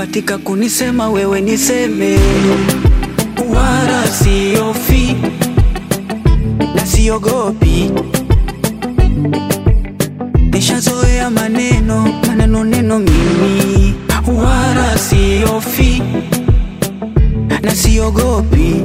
Ukibatika kunisema wewe niseme, wala siofi na siogopi, nishazoea maneno maneno neno mimi, wala siofi na siogopi.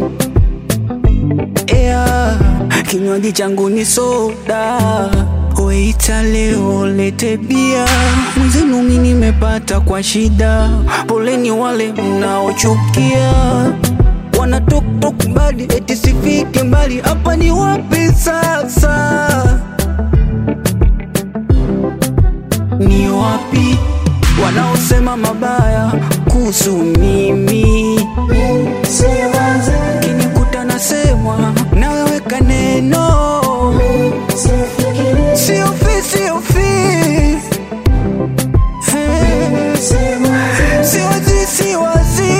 Ea, kinywaji changu ni soda, weita leo lete bia. Mwenzenu mi nimepata kwa shida, poleni wale mnaochukia wana toktok badi eti sifike mbali. Hapa ni wapi sasa? Ni wapi wanaosema mabaya kuhusu mimi? Kinikuta nasemwa naweka neno siofi siofi Eh, siwazi siwazi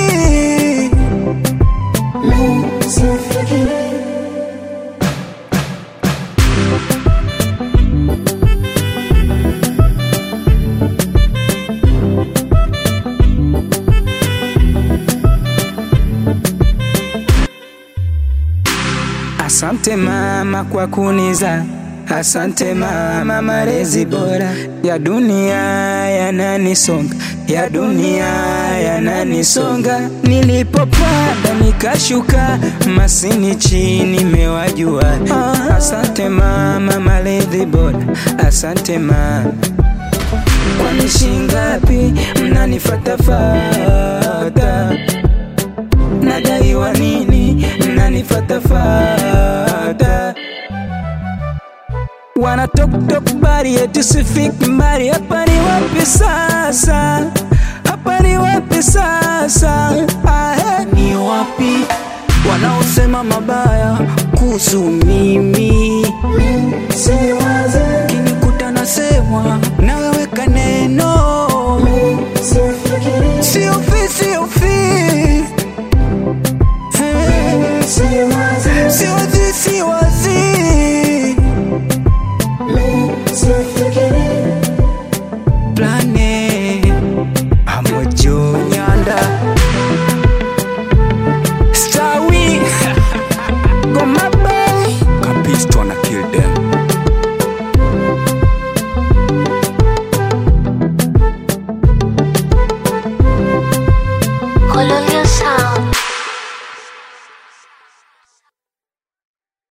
Asante mama kwa kuniza, asante mama, malezi bora ya dunia yananisonga, ya dunia yananisonga. Nilipopanda nikashuka, masini chini mewajua. Asante mama, malezi bora, asante mama. Kwani shingapi mnanifatafata? Nadaiwa nini mnanifatafata? Wana toktok bari eti sifiki mbali. Hapa ni wapi sasa? Hapa ni wapi sasa? Ahe. ni wapi wanaosema mabaya kuhusu mimi? Kinikuta nasemwa naweka neno siofi siofi Eh, siwazi siwazi